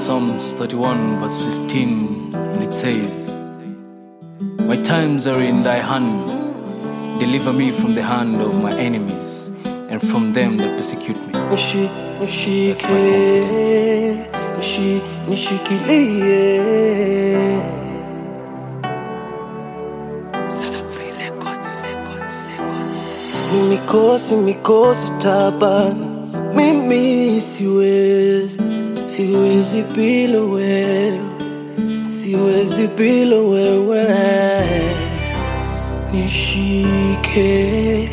Psalms 31, verse 15, and it says, My times are in thy hand. Deliver me from the hand of my enemies and from them that persecute me. Nishi, nishike, That's my confidence. nishi, nishikilie. Mikosi, mikosi tabani, mimi siwezi, siwezi bila wewe, siwezi bila wewe. Nishike,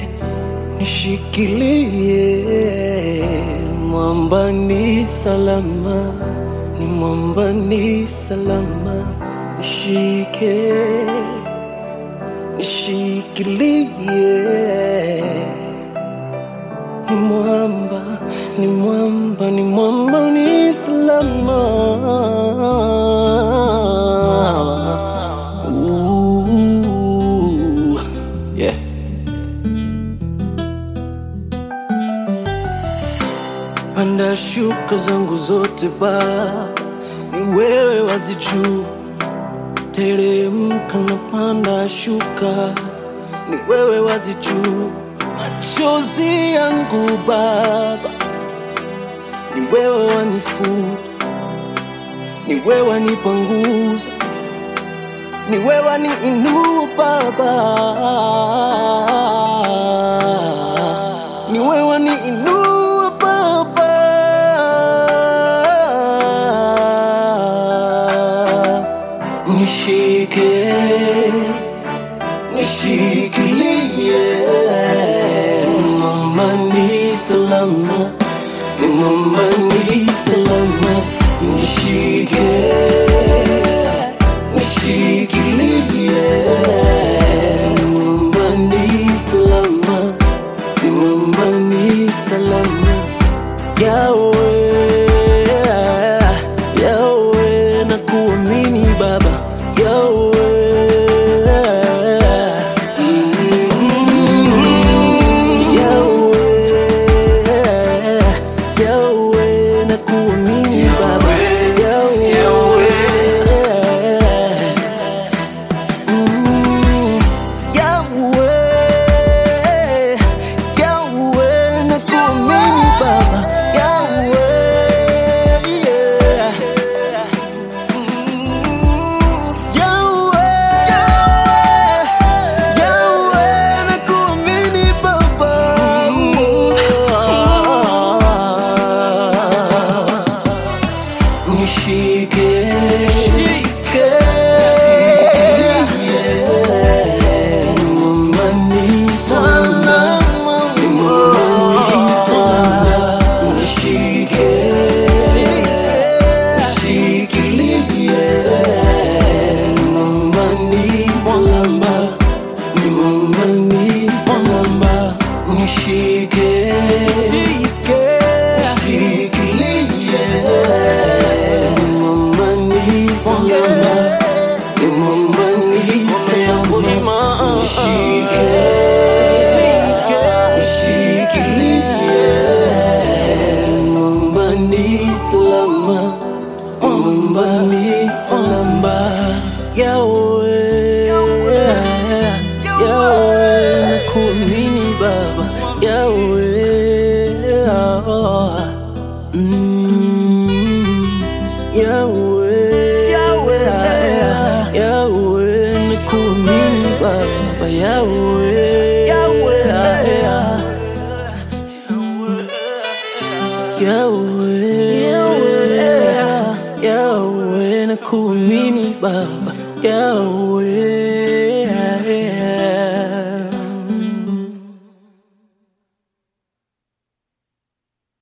nishikilie, mwamba ni salama, ni mwamba ni salama, nishike nishikilie ni mwamba ni mwamba ni mwamba ni salama Ooh, yeah. panda shuka zangu zote ba ni wewe wazijuu teremka na panda shuka, ni wewe wazi juu. Machozi yangu Baba, ni wewe wanifuta, ni wewe wanipanguza, ni wewe waniinua Baba, ni wewe waniinua Baba. Nishike, nishikilie, mama ni salama, mama ni salama, nishike, nishikilie, mama ni salama, mama ni salama, Yahweh, Yahweh, nakuamini Baba, Yahweh, Mm, Yahweh, Yahweh, nakuamini Baba, Yahweh, Mm, Yahweh, Yahweh, nakuamini Baba, Yahweh, yeah. Nishike, nishike, mama ni salama, mama ni salama, nishike, nishikilie, mama ni salama, mama ni salama, nishike, nishike, nishikilie, mama ni salama, mama ni salama, nishike, nishikilie, mama ni salama, mama ni salama, Yahweh, Yahweh, nakuamini Baba, Yahweh, mm, Yahweh, Yahweh, Yahweh, nakuamini Baba, Yahweh, Yahweh. Yahweh, Yahweh, Yahweh, nakuamini Baba, Yahweh.